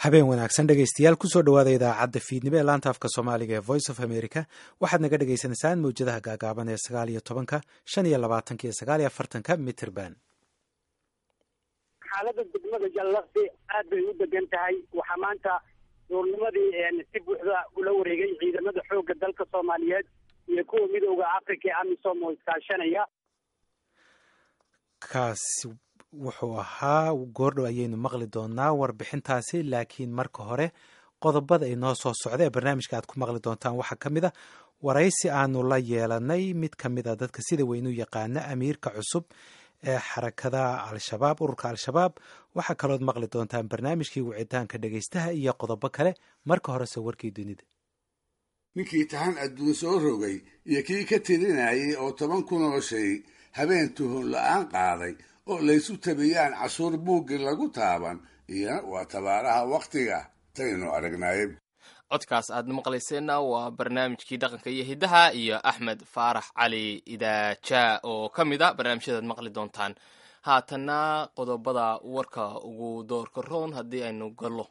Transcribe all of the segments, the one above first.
habeen wanaagsan dhegaystayaal kusoo dhawaada idaacadda fiidnimo ee laanta afka soomaaliga ee voice of america waxaad naga dhagaysanaysaan mawjadaha gaagaaban ee sagaal iyo tobanka shan iyo labaatanka iyo sagaal iyo afartanka mitrband xaalada degmada jallaqsi aad bay u degan tahay waxaa maanta duurnimadii si buuxda ula wareegay ciidamada xoogga dalka soomaaliyeed iyo kuwa midooda africa ee amisom oo iskaashanaya kaasi wuxuu ahaa goordhow ayaynu maqli doonaa warbixintaasi laakiin marka hore qodobada inoo soo socda ee barnaamijka aad ku maqli doontaan waxaa ka mid a waraysi aanu la yeelanay mid ka mid a dadka sida weyn u yaqaana amiirka cusub ee xarakada al-shabaab ururka al-shabaab waxaa kalood maqli doontaan barnaamijkii wicitaanka dhegaystaha iyo qodobo kale marka horese warkii dunida ninkii tahan adduun soo rogay iyo kii ka tirinayay oo toban kunoo shay habeen tuhun la-aan qaaday oo laysu tabiyaan cashuur buuggii lagu taaban iyana waa tabaaraha wakhtiga taynu aragnaaye codkaas aad maqlayseenna waa barnaamijkii dhaqanka iyo hiddaha iyo axmed faarax cali idaaja oo ka mid a barnaamijyadaad maqli doontaan haatanna qodobada warka ugu doorka roon haddii aynu gallo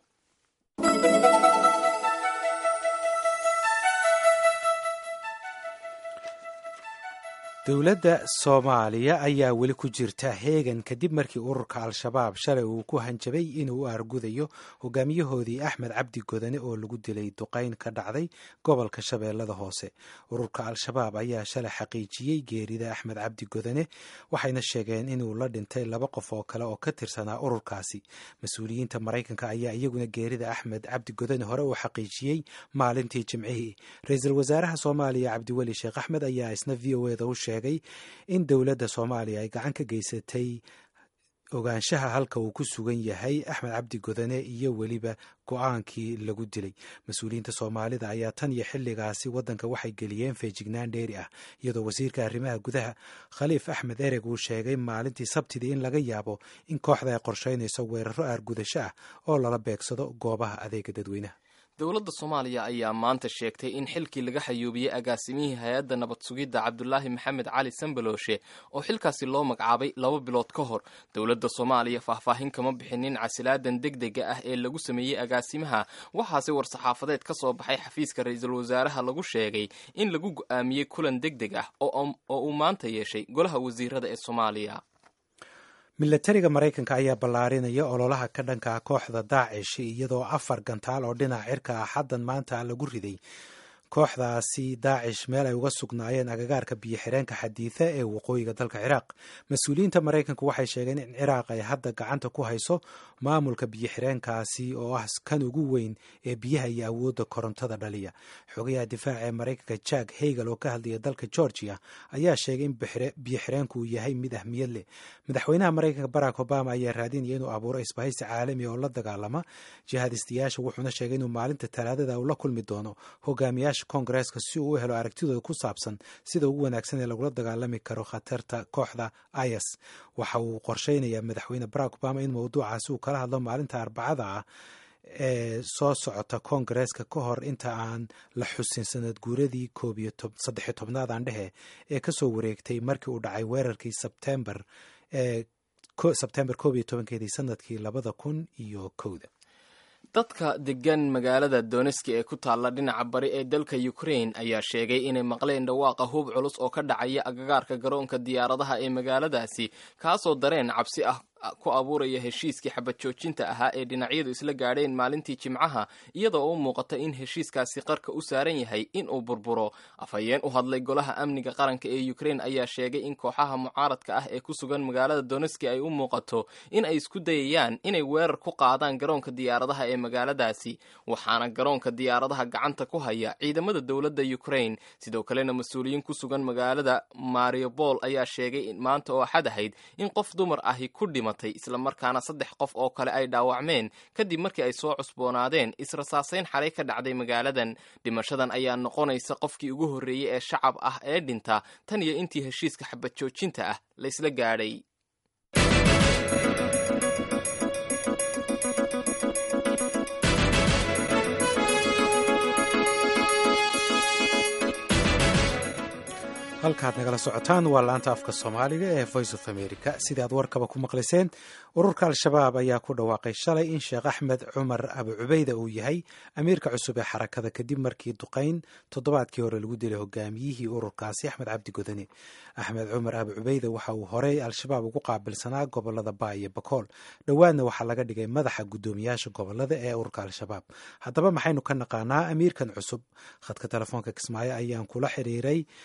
dowladda soomaaliya ayaa weli ku jirta heegan kadib markii ururka al-shabaab shalay uu ku hanjabay inuu u argudayo hogaamiyahoodii axmed cabdi godane oo lagu dilay duqayn ka dhacday gobolka shabeellada hoose ururka al-shabaab ayaa shalay xaqiijiyey geerida axmed cabdi godane waxayna sheegeen inuu la dhintay laba qof oo kale oo ka tirsanaa ururkaasi mas-uuliyiinta maraykanka ayaa iyaguna geerida axmed cabdi godane hore uu xaqiijiyey maalintii jimcihii ra-iisul wasaaraha soomaaliya cabdiweli sheekh axmed ayaa isna v o eda u sheegay in dowladda soomaaliya ay gacan ka geysatay ogaanshaha halka uu ku sugan yahay axmed cabdi godane iyo weliba go-aankii lagu dilay mas-uuliyiinta soomaalida ayaa tan iyo xilligaasi waddanka waxay geliyeen feejignaan dheeri ah iyadoo wasiirka arrimaha gudaha khaliif axmed ereg uu sheegay maalintii sabtidii in laga yaabo in kooxda ay qorsheynayso weeraro aargudasho ah oo lala beegsado goobaha adeega dadweynaha dowladda soomaaliya ayaa maanta sheegtay in xilkii laga xayuubiyey agaasimihii hay-adda nabad sugidda cabdulaahi maxamed cali sambalooshe oo xilkaasi loo magacaabay laba bilood ka hor dowladda soomaaliya faahfaahin kama bixinin casilaadan degdega ah ee lagu sameeyey agaasimaha waxaase war-saxaafadeed ka soo baxay xafiiska ra-iisul wasaaraha lagu sheegay in lagu go-aamiyey kulan degdeg ah oo uu maanta yeeshay golaha wasiirada ee soomaaliya milatariga maraykanka ayaa ballaarinaya ololaha ka dhanka kooxda daacish iyadoo afar gantaal oo dhinaca cirka ah xaddan maanta lagu riday kooxdaasi daacish meel ay uga sugnaayeen agagaarka biyo-xireenka xadiida ee waqooyiga dalka ciraaq mas-uuliyiinta maraykanku waxay sheegeen in ciraaq ay hadda gacanta ku hayso maamulka biyo-xireenkaasi oo ah kan ugu weyn ee biyaha iyo awoodda korontada dhaliya xogayaha difaaca ee maraykanka jack hagel oo ka hadlaya dalka georgia ayaa sheegay in biyo-xireenku uu yahay mid ahmiyad leh madaxweynaha maraykanka barack obama ayaa raadinaya inuu abuuro isbahaysi caalami oo la dagaalama jihaadistayaasha wuxuuna sheegay inuu maalinta talaadada uu la kulmi doono hogaamiyaasha kongareeska si uu u helo aragtidooda ku saabsan sida ugu wanaagsan ee lagula dagaalami karo khatarta kooxda is waxa uu qorsheynayaa madaxweyne barack obama in mowduucaasi uu kala hadlo maalinta arbacada ah ee soo socota kongareeska ka hor inta aan la xusin sanad guuradii saddexiyo tobnaad aan dhehe ee kasoo wareegtay markii uu dhacay weerarkii sebtembar ee sebtembar koob iyo tobankeedii sanadkii labada kun iyo kowda dadka degan magaalada doneski ee ku taalla dhinaca bari ee dalka ukrain ayaa sheegay inay maqleen dhawaaqa hub culus oo ka dhacaya agagaarka garoonka diyaaradaha ee magaaladaasi kaasoo dareen cabsi ah ku abuuraya heshiiskii xabad joojinta ahaa ee dhinacyadu isla gaadheen maalintii jimcaha iyadoo u muuqata in heshiiskaasi qarka u saaran yahay in uu burburo afhayeen u hadlay golaha amniga qaranka ee ukrain ayaa sheegay in kooxaha mucaaradka ah ee ku sugan magaalada doneski ay u muuqato in ay isku dayayaan inay weerar ku qaadaan garoonka diyaaradaha ee magaaladaasi waxaana garoonka diyaaradaha gacanta ku haya ciidamada dowladda ukrain sidoo kalena mas-uuliyiin ku sugan magaalada mariupol ayaa sheegay maanta oo axad ahayd in qof dumar ahi ku dhima islamarkaana saddex qof oo kale ay dhaawacmeen kadib markii ay soo cusboonaadeen israsaasayn xalay ka dhacday magaaladan dhimashadan ayaa noqonaysa qofkii ugu horreeyey ee shacab ah ee dhinta tan iyo intii heshiiska xabad joojinta ah laysla gaadhay halkaad nagala socotaan waa laanta afka soomaaliga ee voice of america sidii aad warkaba ku maqlayseen ururka al-shabaab ayaa ku dhawaaqay shalay in sheekh axmed cumar abu cubeyda uu yahay amiirka cusub ee xarakada kadib markii duqayn toddobaadkii hore lagu dilay hogaamiyihii ururkaasi axmed cabdi godane axmed cumar abu cubeyda waxa uu horey al-shabaab ugu qaabilsanaa gobolada baa iyo bakool dhowaadna waxaa laga dhigay madaxa guddoomiyaasha gobolada ee ururka al-shabaab haddaba maxaynu ka naqaanaa amiirkan cusub khadka telefoonka kismaayo ayaan kula xiriiray